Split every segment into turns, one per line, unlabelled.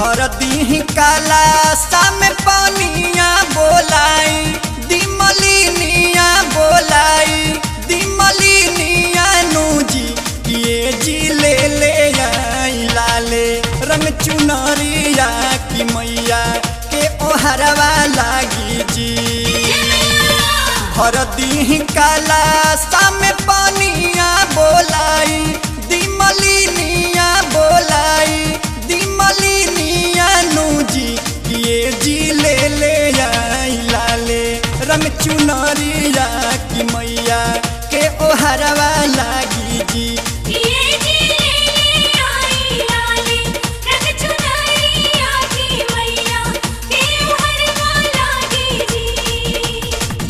भर दी काला साम पानिया बोलाई दिमलिनिया बोलाई दिमलिनिया नूजी ये जी ले ले आई लाले रंग चुनरिया की मैया के ओहरवा लागी जी भर दी काला साम पानिया बोलाई दिमलिनिया बोलाई दिमलिनिया नूजी ये जी ले ले आई लाले रंग चुनरिया की मैया के ओहरवा लागी जी
ये जी ले आई लाली रंग चुनरिया की मैया के हरवा लागी जी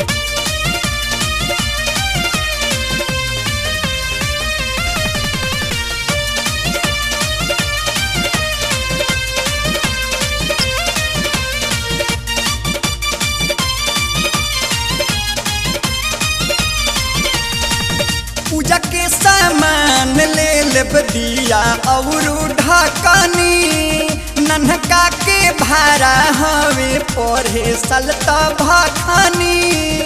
पूजा के सामान ले लेब दिया और ढकनी नन्हका के भाड़ा हवे पढ़े सल भखनी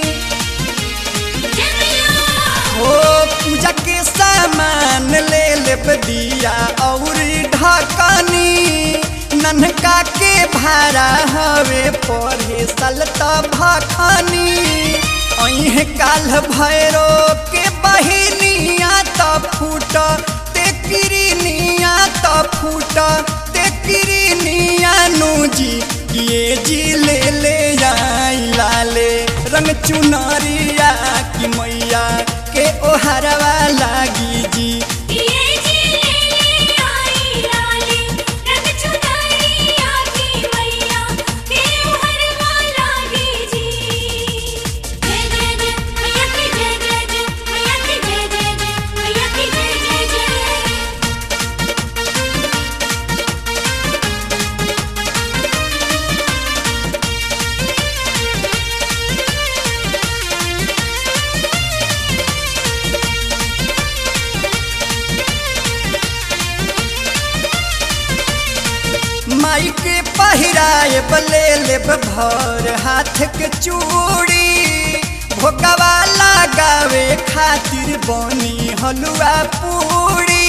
हो पूजा के सामान ले लेब दिया और ढकनी नन्हका के भाड़ा हवे पढ़े सल भखनी अहे काल भैरो के बहिनिया त फूट ते किरनिया त फूट ते किरनिया नूजी ये जी ले ले आई लाले रंग चुनरिया की मैया के ओहरवा लागी जी
ये जी ले आई लाली रंग चुनरिया की मैया के हरवा लागी जी जय जय जय मैया की जय जय जय मैया की जय जय जय मैया की जय जय जय
माई के पहिराए बले लेब भर हाथ के चूड़ी भोगवा लगावे खातिर बनी हलुआ पूड़ी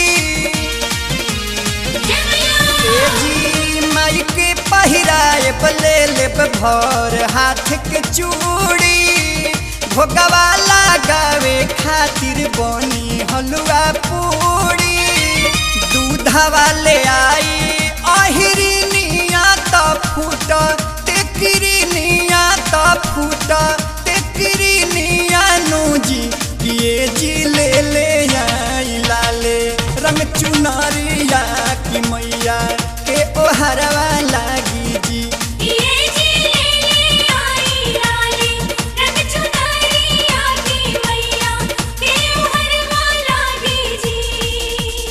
ए जी माई के पहिराए बले लेब भर हाथ के चूड़ी भोगवा लगावे खातिर बनी हलुआ पूड़ी दूधवा ले आई अहिरिनिया त फूट तेकिरिनिया त फूट तेकिरिनिया नूजी ये जी ले ले आई लाले रंग चुनरिया की मैया के ओहरवा लागी जी
ये जी ले आई लाली रंग चुनरिया की मैया के हरवा लागी जी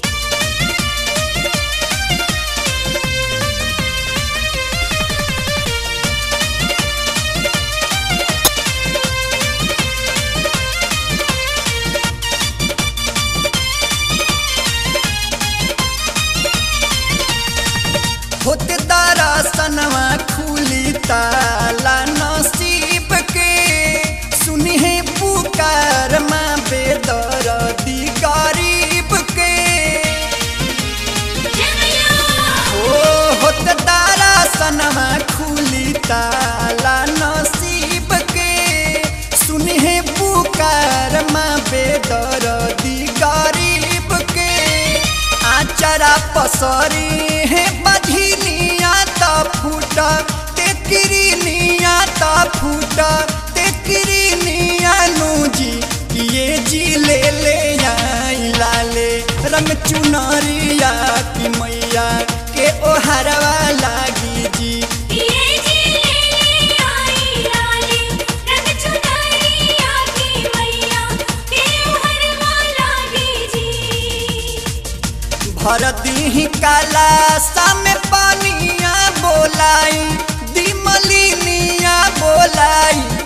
होते दरसनवा खुली ताला नसीब के सुनी है पुकार माँ बेदर्दी गरीब के ओ होते दरसनवा खुली ताला नसीब के सुनी है पुकार माँ बेदर्दी गरीब के आचरा पसरी है बधिनिया त फूट ते किरनिया त फूट ते किरनिया नूजी ये जी ले ले आई लाले रंग चुनरिया की मैया के ओहरवा लागी जी
ये जी ले आई लाली रंग चुनरिया की मैया के हरवा लागी जी
भर दी काला साम पानिया बोलाई दिमलिनिया बोलाई